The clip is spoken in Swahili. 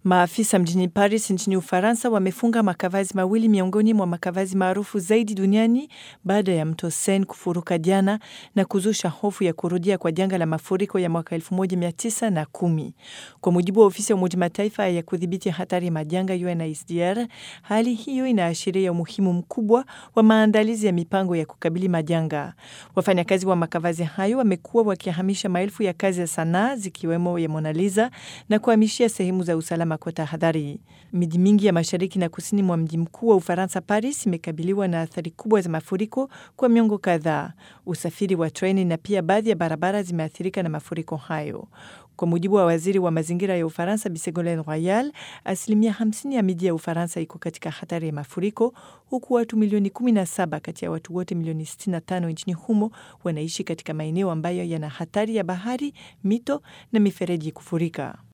Maafisa mjini Paris nchini Ufaransa wamefunga makavazi mawili miongoni mwa makavazi maarufu zaidi duniani baada ya mto Seine kufuruka jana na kuzusha hofu ya kurudia kwa janga la mafuriko ya mwaka 1910. Kwa mujibu wa ofisi ya Umoja Mataifa ya kudhibiti hatari ya majanga UNHCR, hali hiyo inaashiria umuhimu mkubwa wa maandalizi ya mipango ya kukabili majanga. Wafanyakazi wa makavazi hayo wamekuwa wakihamisha maelfu ya kazi ya sanaa zikiwemo ya Mona Lisa na kuhamishia sehemu za usalama kwa tahadhari. Miji mingi ya mashariki na kusini mwa mji mkuu wa Ufaransa, Paris, imekabiliwa na athari kubwa za mafuriko kwa miongo kadhaa. Usafiri wa treni na pia baadhi ya barabara zimeathirika na mafuriko hayo. Kwa mujibu wa waziri wa mazingira ya Ufaransa Bisegolen Royal, asilimia 50 ya miji ya Ufaransa iko katika hatari ya mafuriko, huku watu milioni 17 kati ya watu wote milioni 65 nchini humo wanaishi katika maeneo ambayo yana hatari ya bahari, mito na mifereji kufurika.